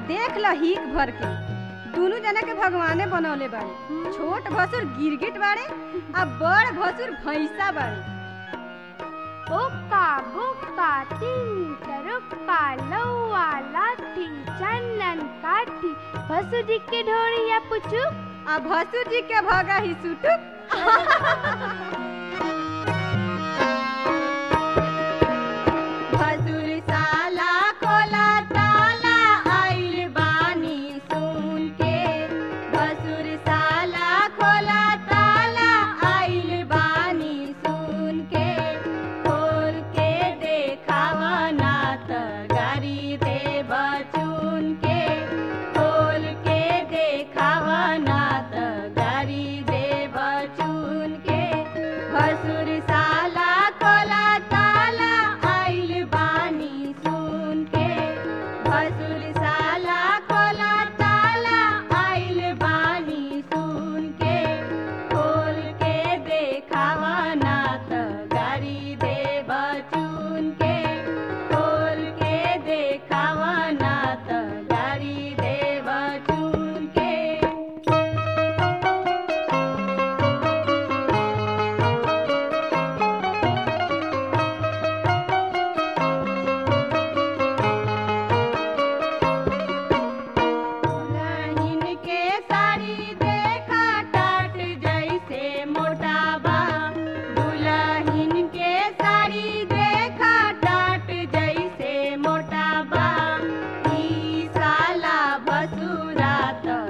देख ल हिक भर के दुनू जना के भगवाने बनौले बाड़े छोट भसुर गिरगिट बाड़े आ बड़ भसुर भैंसा बाड़े ओका बोका तीन तरुक्का लौआ लाठी चंदन काठी भसु जी के ढोरिया पुचू आ भसुर जी के भगा ही सुटुक भसुर साला खोला ताला आइल बानी सुन के भसुर साला खोला ताला आइल बानी सुन के खोल के देखावा ना त गारी दे बचुन के खोल के देखावा ना त गारी दे बचुन के भसुर साला खोला ताला आइल बानी सुन के भसुर साला खोला ताला आइल बानी सुन के खोल के देखावा ना त गारी दे बचुन के खोल के देखावा ना त गारी दे बचुन के दुल्हन के साड़ी देखा टाट जैसे मोटा बा दुल्हन के साड़ी देखा टाट जैसे मोटा बा ई साला भसुरा त